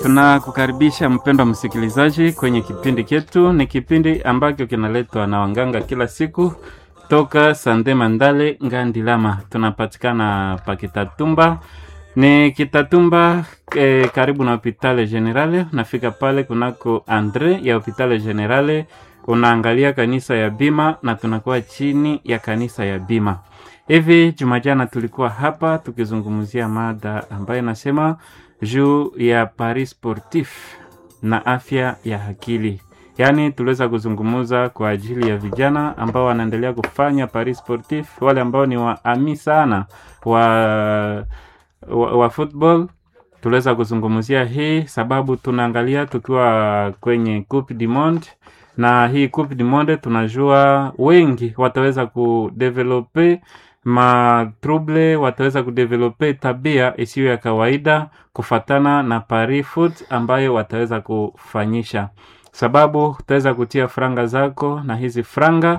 Tunakukaribisha mpendwa msikilizaji kwenye kipindi chetu. Ni kipindi ambacho kinaletwa na wanganga kila siku toka Sande Mandale Ngandilama. Tunapatikana pa Kitatumba, ni Kitatumba eh, karibu na Hopitale Generale. Nafika pale kunako Andre ya Hopitale Generale, unaangalia kanisa ya Bima na tunakuwa chini ya kanisa ya Bima. Hivi Jumajana tulikuwa hapa tukizungumzia mada ambayo inasema juu ya Paris Sportif na afya ya akili. Yaani tuliweza kuzungumza kwa ajili ya vijana ambao wanaendelea kufanya Paris Sportif, wale ambao ni waami sana wa, wa, wa football. Tuliweza kuzungumzia hii sababu tunaangalia tukiwa kwenye Coupe du Monde, na hii Coupe du Monde tunajua wengi wataweza kudevelope matrouble wataweza kudevelope tabia isiyo ya kawaida kufatana na Paris Foot ambayo wataweza kufanyisha, sababu utaweza kutia franga zako na hizi franga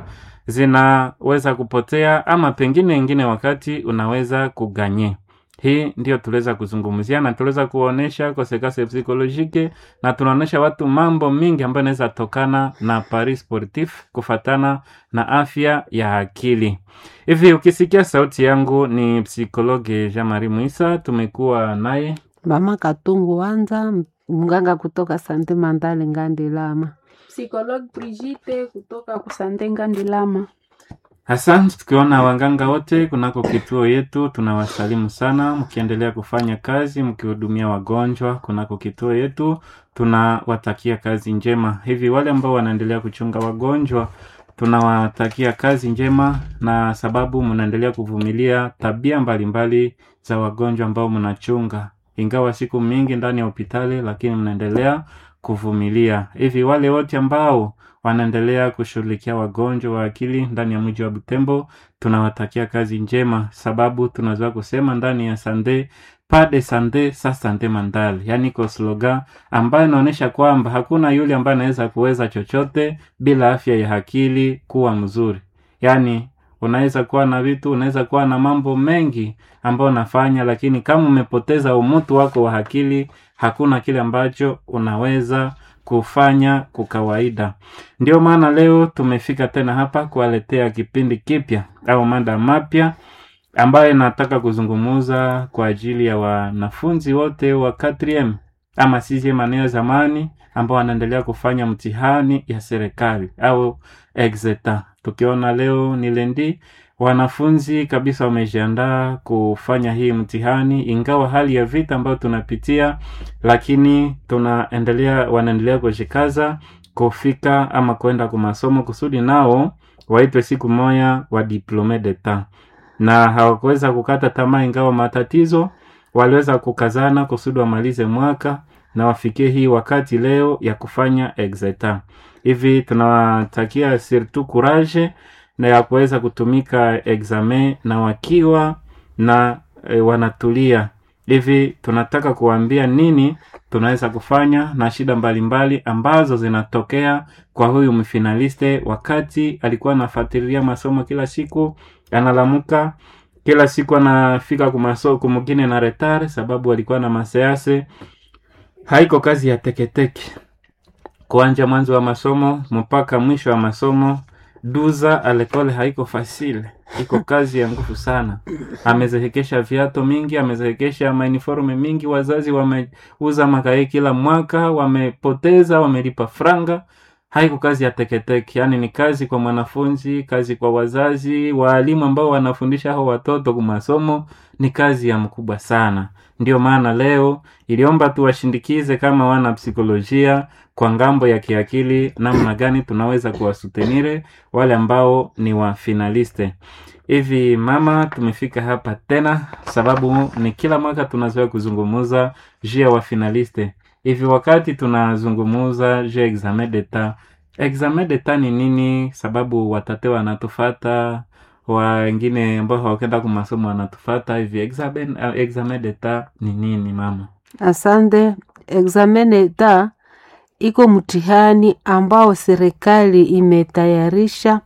zinaweza kupotea, ama pengine ingine wakati unaweza kuganye. Hii ndio tuliweza kuzungumzia na tuliweza kuonesha kosekase psikolojike na tunaonesha watu mambo mingi ambayo inaweza tokana na Paris Sportif kufatana na afya ya akili. Hivi ukisikia sauti yangu ni psikologe Jean Marie Muisa, tumekuwa naye Mama Katungu Wanza, mganga kutoka Sante Mandale Ngandilama. Psikologue Brigitte kutoka Kusande Ngandilama. Asante, tukiona waganga wote kunako kituo yetu, tunawasalimu sana, mkiendelea kufanya kazi, mkihudumia wagonjwa kunako kituo yetu, tunawatakia kazi njema. Hivi wale ambao wanaendelea kuchunga wagonjwa, tunawatakia kazi njema, na sababu mnaendelea kuvumilia tabia mbalimbali mbali za wagonjwa ambao mnachunga, ingawa siku mingi ndani ya hospitali, lakini mnaendelea kuvumilia. Hivi wale wote ambao wanaendelea kushughulikia wagonjwa wa akili ndani ya mji wa Butembo, tunawatakia kazi njema, sababu tunaweza kusema ndani ya sande pas de sande sa sante mandale, yaani kwa slogan ambayo inaonyesha kwamba hakuna yule ambaye anaweza kuweza chochote bila afya ya akili kuwa mzuri. Yaani unaweza kuwa na vitu, unaweza kuwa na mambo mengi ambayo unafanya, lakini kama umepoteza umutu wako wa akili, hakuna kile ambacho unaweza kufanya kwa kawaida. Ndio maana leo tumefika tena hapa kuwaletea kipindi kipya au mada mapya ambayo nataka kuzungumuza kwa ajili ya wanafunzi wote wa 4M ama sisi maneo zamani ambao wanaendelea kufanya mtihani ya serikali au exeta. Tukiona leo ni lendi, wanafunzi kabisa wamejiandaa kufanya hii mtihani, ingawa hali ya vita ambayo tunapitia, lakini tunaendelea, wanaendelea kujikaza kufika ama kwenda kwa masomo kusudi nao waitwe siku moja wa diplome d'etat, na hawakuweza kukata tamaa, ingawa matatizo, waliweza kukazana kusudi wamalize mwaka na wafikie hii wakati leo ya kufanya exeta. Hivi tunawatakia surtout courage na ya kuweza kutumika examen na wakiwa na e, wanatulia hivi. Tunataka kuambia nini tunaweza kufanya na shida mbalimbali mbali ambazo zinatokea kwa huyu mfinaliste, wakati alikuwa anafuatilia masomo kila siku, analamuka kila siku anafika kumaso kumugine na retard, sababu alikuwa na masease. Haiko kazi ya teketeke kuanja mwanzo wa masomo mpaka mwisho wa masomo duza alekole haiko fasile, iko kazi ya nguvu sana. Amezehekesha viato mingi, amezehekesha mauniforme mingi, wazazi wameuza makae kila mwaka, wamepoteza, wamelipa franga. Haiko kazi ya teketeke, yaani ni kazi kwa mwanafunzi, kazi kwa wazazi, waalimu ambao wanafundisha hao watoto kwa masomo, ni kazi ya mkubwa sana. Ndio maana leo iliomba tuwashindikize kama wana psikolojia kwa ngambo ya kiakili, namna gani tunaweza kuwasutenire wale ambao ni wa finaliste. Hivi mama, tumefika hapa tena sababu ni kila mwaka tunazoea kuzungumuza juu ya wa finaliste. Hivi wakati tunazungumuza juu ya examen d'etat, examen d'etat ni nini? Sababu watate wanatufata wengine ambao hawakenda kwa masomo wanatufata hivi. Examen, uh, examen d'etat ni nini mama? Asante. Examen d'etat iko mtihani ambao serikali imetayarisha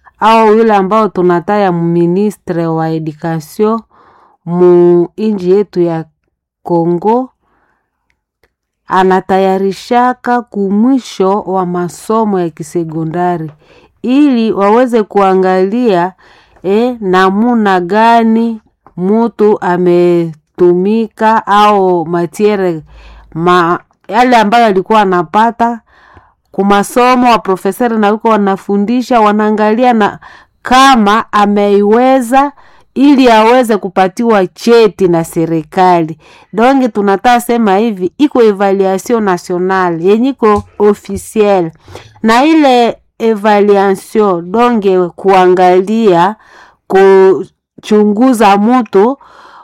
au yule ambao tunataya ministre wa education mu inji yetu ya Kongo anatayarishaka kumwisho wa masomo ya kisekondari ili waweze kuangalia eh, namuna gani mutu ametumika au matiere ma, yale ambayo alikuwa anapata kumasomo wa profesori na wiko wanafundisha wanaangalia na kama ameiweza ili aweze kupatiwa cheti na serikali donge tunataka sema hivi iko evaluation nationale yenye iko officiel na ile evaluation donge kuangalia kuchunguza mtu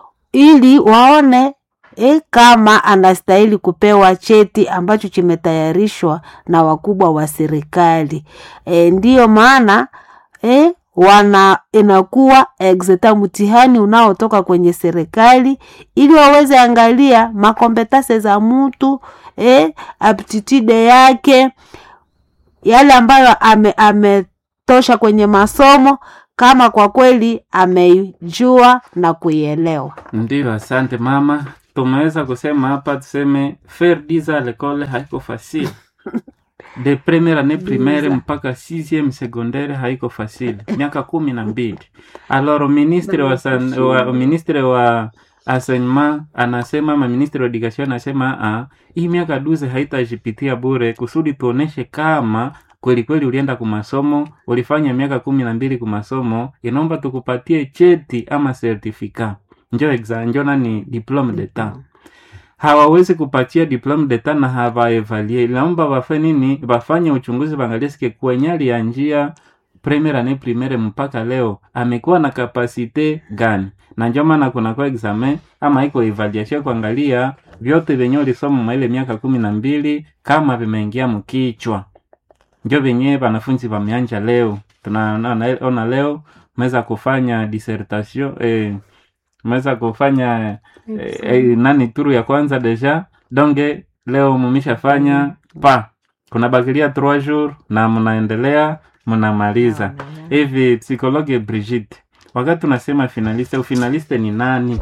ili waone e, kama anastahili kupewa cheti ambacho kimetayarishwa na wakubwa wa serikali e, ndiyo maana e, wana inakuwa exeta mtihani unaotoka kwenye serikali ili waweze angalia makompetase za mtu e, aptitude yake yale ambayo ame, ametosha kwenye masomo kama kwa kweli ameijua na kuielewa Ndio, asante mama. Tumeweza kusema hapa, tuseme faire dix ans à l'école haiko facile de première année primaire mpaka sixième secondaire haiko facile, miaka kumi na mbili. Alors ministre wa, san, wa ministre wa enseignement anasema ma ministre wa education anasema ah, hii miaka duze haitajipitia bure, kusudi tuoneshe kama kweli kweli ulienda kumasomo, ulifanya miaka kumi na mbili kumasomo, inaomba tukupatie cheti ama certificat njo exa njo nani diplome d'etat hawawezi kupatia diplome d'etat na hawaevalie inaomba wafe nini wafanye uchunguzi waangalie sike kwenye ya njia premiere ane primaire mpaka leo amekuwa na kapasite gani na njo maana kunakuwa examen ama iko evaluation kuangalia vyote vyenye ulisoma mwa ile miaka kumi na mbili kama vimeingia mkichwa njo venye wanafunzi wameanja leo tunaona leo meweza kufanya dissertation eh, meweza kufanya eh, eh, nani turu ya kwanza deja donge leo mumishafanya pa kuna bakilia trois jours na mnaendelea mnamaliza hivi psikologe Brigitte wakati tunasema finaliste ufinaliste ni nani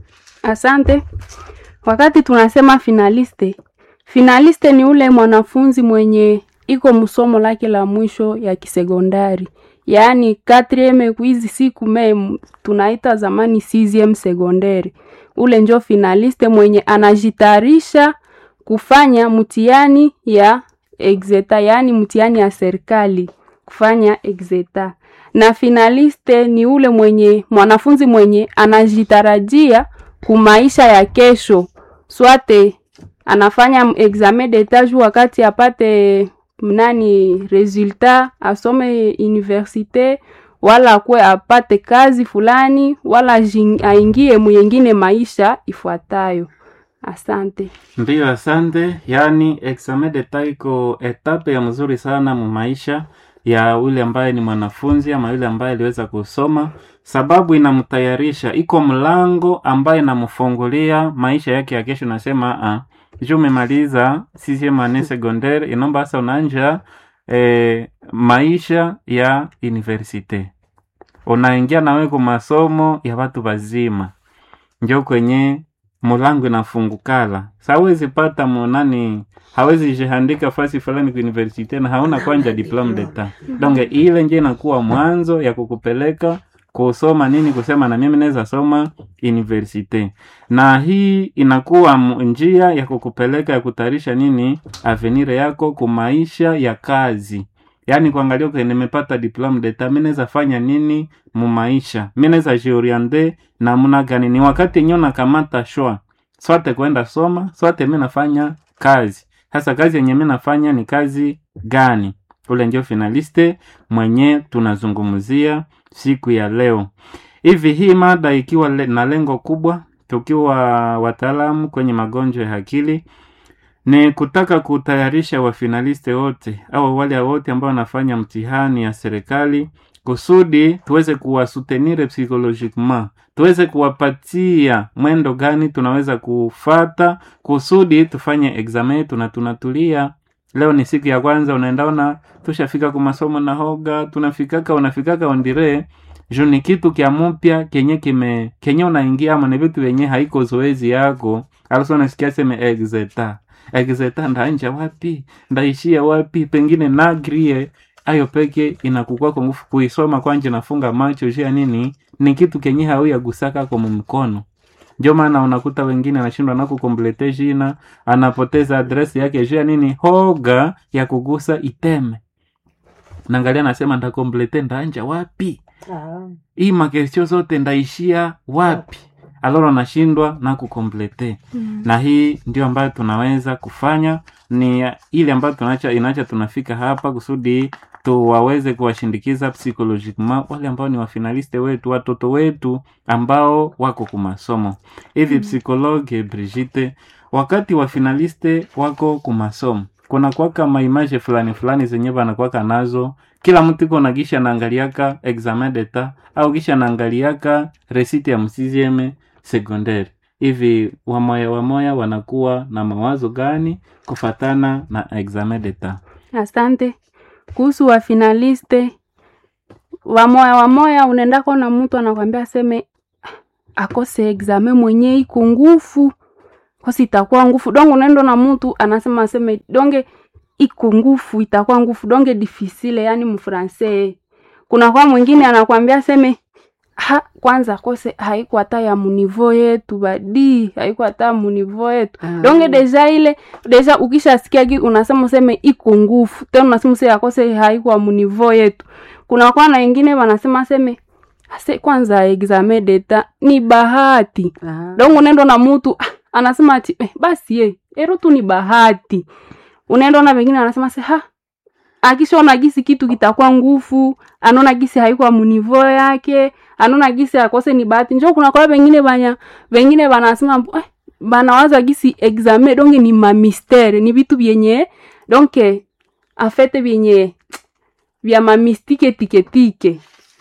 Asante. Wakati tunasema finaliste, finaliste ni ule mwanafunzi mwenye iko msomo lake la mwisho ya kisekondari, yaani katrieme hizi siku me tunaita zamani CCM sekondari. Ule njo finaliste mwenye anajitayarisha kufanya mtihani ya exeta, yaani mtihani ya serikali kufanya exeta. Na finaliste ni ule mwenye mwanafunzi mwenye anajitarajia kumaisha ya kesho, swate anafanya examen d'etat wakati apate nani resultat asome universite wala kwe apate kazi fulani wala jing, aingie muyengine maisha ifuatayo. Asante. Ndiyo, asante. Yaani examen d'etat iko etape ya mzuri sana mu maisha ya yule ambaye ni mwanafunzi ama yule ambaye aliweza kusoma, sababu inamtayarisha, iko mlango ambaye inamfungulia maisha yake ya kesho. Nasema ah, juu umemaliza sixieme annee secondaire, inaomba sasa unaanja eh, maisha ya universite, unaingia nawe kwa masomo ya watu wazima, njo kwenye mulango inafungukala sawezi pata munani hawezi jihandika fasi fulani ku universite na hauna kwanja diplome d'etat donge ile nje inakuwa mwanzo ya kukupeleka kusoma nini kusema na mimi naweza soma universite na hii inakuwa mu- njia ya kukupeleka ya kutayarisha nini avenir yako kumaisha ya kazi yaani kuangalia okay, nimepata diplome d'etat mi naweza fanya nini mumaisha mi naweza jioriente namna gani ni wakati yenyewe nakamata shwa swate kwenda soma swate mi nafanya kazi sasa kazi yenye mi nafanya ni kazi gani ule ndio finaliste mwenye tunazungumzia siku ya leo hivi hii mada ikiwa le, na lengo kubwa tukiwa wataalamu kwenye magonjwa ya akili ni kutaka kutayarisha wafinaliste wote au wale wote ambao wanafanya mtihani ya serikali kusudi tuweze kuwasutenire psychologiquement tuweze kuwapatia mwendo gani tunaweza kufata kusudi tufanye examen yetu na tunatulia leo ni siku ya kwanza unaendaona tushafika kwa masomo na hoga tunafikaka unafikaka ondire juu ni kitu kya mupya kenye kime kenye unaingia ama ni vitu vyenye haiko zoezi yako alafu unasikia seme exeta exeta ndaanja wapi ndaishia wapi pengine nagrie ayo peke inakukua kwa nguvu kuisoma kwanje nafunga macho jia nini ni kitu kenye hauyagusaka kwa mkono ndio maana unakuta wengine anashindwa na kukomplete jina anapoteza adresi yake jia nini hoga ya kugusa iteme naangalia nasema ndakomplete ndaanja wapi hii makesio zote ndaishia wapi aloro nashindwa na kukomplete Mm. na hii ndio ambayo tunaweza kufanya ni ile ambayo tunacha inacha tunafika hapa kusudi tuwaweze kuwashindikiza psychologiquement wale ambao ni wafinaliste wetu watoto wetu ambao wako kumasomo hivi Mm. psikologe Brigitte wakati wafinaliste wako kumasomo kuna kwaka maimaje fulani fulani zenye wanakwaka nazo kila mtu iko na kisha naangaliaka examen d'etat au kisha naangaliaka resiti ya msizieme secondaire hivi wamoya wamoya wanakuwa na mawazo gani kufatana na examen d'etat asante kuhusu wafinaliste wamoya wamoya unaendako na mtu anakwambia aseme akose exame mwenye iko ngufu kosi itakuwa ngufu donge unaenda na mtu anasema aseme donge iko ngufu itakuwa ngufu donge difficile yani mfrancais kuna kwa mwingine anakwambia aseme ha, kwanza kose haiko hata ya munivo yetu badi haiko hata munivo yetu donge deja ile deja ukishasikia ki unasema useme iko nguvu tena unasema useme akose haiko munivo yetu kuna kwa na wengine wanasema seme ase kwanza exame deta ni bahati donge unaenda na mtu ah, anasema ati eh, basi ye ero tu ni bahati unaenda na wengine anasema se ha akishaona gisi kitu kitakuwa nguvu anaona gisi haikuwa munivo yake anaona gisi akose ni bahati njo kuna kwa wengine banya wengine banasema eh, banawaza gisi exame donge ni mamistere ni vitu vyenye donke afete vyenye vya mamistike tiketike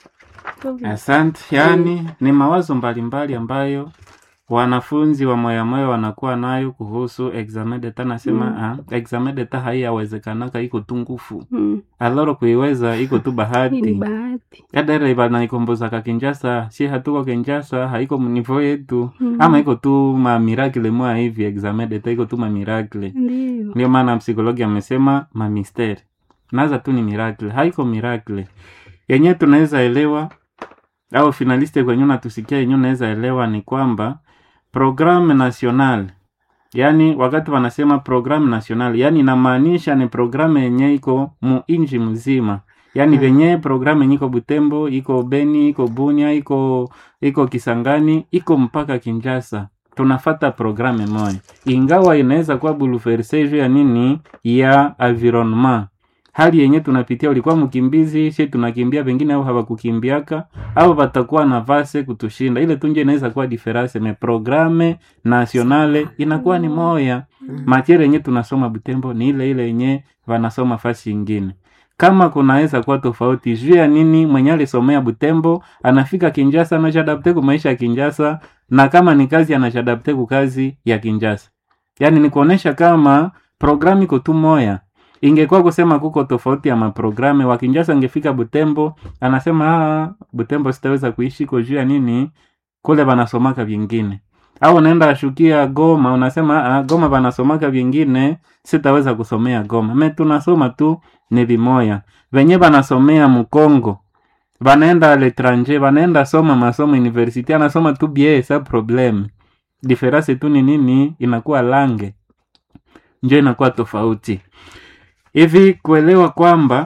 asante yaani ni mawazo mbalimbali ambayo wanafunzi wa moyamoya wanakuwa nayo kuhusu examen d'etat nasema Mm. ah, examen d'etat haiyawezekanaka iko tu ngufu mm. aloro kuiweza iko tu hii ni bahati bahati yadere banaikomboza kinjasa si hatuko kinjasa haiko mnivo yetu Mm. ama iko tu mamirakle mwa hivi examen d'etat iko tu mamirakle ndio ndio maana psikologi amesema mamisteri naza tu ni miracle haiko miracle yenye tunaweza elewa au finaliste kwenye unatusikia yenye unaweza elewa ni kwamba programme national yaani wakati wanasema programme national yaani inamaanisha ni programme yenye iko mu inji mzima yaani Mm. venye programme yenye iko butembo iko beni iko bunia iko iko kisangani iko mpaka kinjasa tunafata programe moja ingawa inaweza kuwa buluverse juu ya nini ya environnement hali yenye tunapitia ulikuwa mkimbizi she tunakimbia pengine au hawakukimbiaka au watakuwa na vase kutushinda ile tunje inaweza kuwa diference me programe nationale inakuwa ni moya matiere yenye tunasoma butembo ni ile ile yenye wanasoma fasi ingine kama kunaweza kuwa tofauti juu ya nini mwenye alisomea butembo anafika kinjasa anashadapte ku maisha ya kinjasa na kama ni kazi anashadapte ku kazi ya kinjasa yaani ni kuonesha kama programu iko tu moya ingekuwa kusema kuko tofauti ya maprograme wakinjasa angefika butembo anasema "Ah, butembo sitaweza kuishi ko juu ya nini kule banasomaka vingine au unaenda ashukia goma unasema ah, goma banasomaka vingine sitaweza kusomea goma me tunasoma tu ni vimoya venye banasomea mkongo banaenda letranger banaenda soma masomo university anasoma tu bie sa problem diference tu ni nini inakuwa lange njo inakuwa tofauti hivi kuelewa kwamba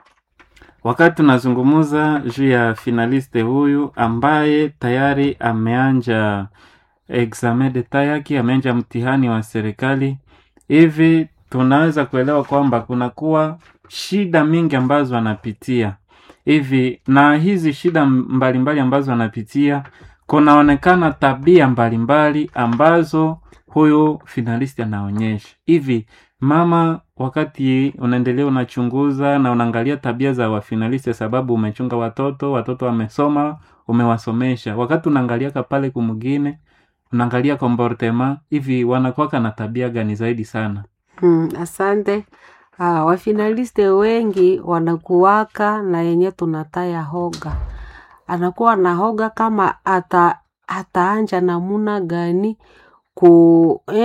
wakati tunazungumuza juu ya finaliste huyu ambaye tayari ameanja examen d'etat yake ameanja mtihani wa serikali hivi tunaweza kuelewa kwamba kunakuwa shida mingi ambazo anapitia hivi na hizi shida mbalimbali mbali ambazo anapitia kunaonekana tabia mbalimbali mbali ambazo huyu finalisti anaonyesha hivi mama wakati unaendelea unachunguza na unaangalia tabia za wafinalisti sababu umechunga watoto watoto wamesoma umewasomesha wakati unaangaliaka pale kumugine unaangalia comportement hivi wanakwaka na tabia gani zaidi sana Mm, asante. Ah, wafinaliste wengi wanakuwaka na yenye tunataya hoga, anakuwa na hoga kama ata ataanja namuna gani ku eh,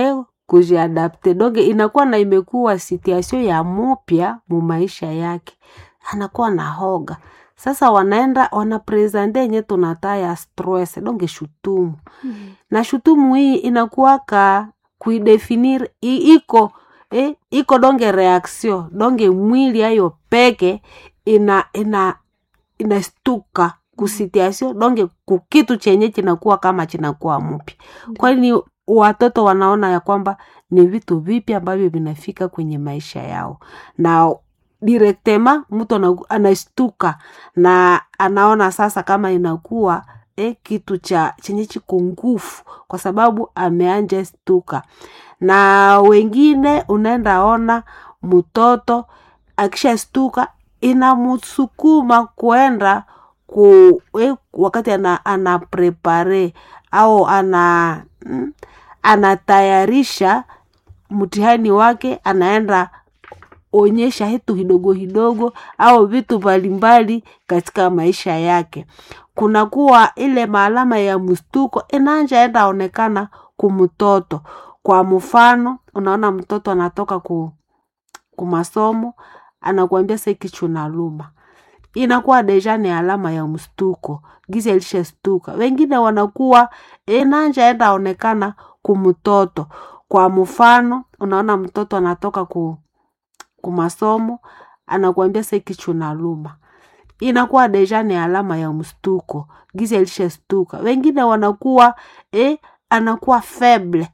kujiadapte donge inakuwa na imekuwa situation ya mupya mu maisha yake anakuwa na hoga sasa wanaenda wanapresente yenye tunataa ya stress donge shutumu na shutumu hii inakuwaka kuidefinir i- iko eh, iko donge reaction donge mwili ayo peke ina ina inastuka kusitiasio donge kukitu chenye chinakuwa kama chinakuwa mpya kwani watoto wanaona ya kwamba ni vitu vipya ambavyo vinafika kwenye maisha yao na direktema mtu ana- anastuka na anaona sasa kama inakuwa eh, kitu cha chenye chiko nguvu kwa sababu ameanja stuka na wengine unaenda ona mtoto akishastuka inamsukuma kuenda ku eh, wakati ana, ana prepare au ana mm, anatayarisha mtihani wake anaenda onyesha hitu hidogo hidogo au vitu mbalimbali katika maisha yake kunakuwa ile maalama ya mstuko inanja enda onekana kumtoto kwa mfano unaona mtoto anatoka ku, kumasomo anakuambia se kichwa naluma inakuwa deja ni alama ya mstuko giza ilishastuka wengine wanakuwa inanja enda onekana kumtoto kwa mfano unaona mtoto anatoka ku, kumasomo anakuambia se kichwa naluma inakuwa deja ni alama ya mstuko giza ilishastuka wengine wanakuwa eh, anakuwa feble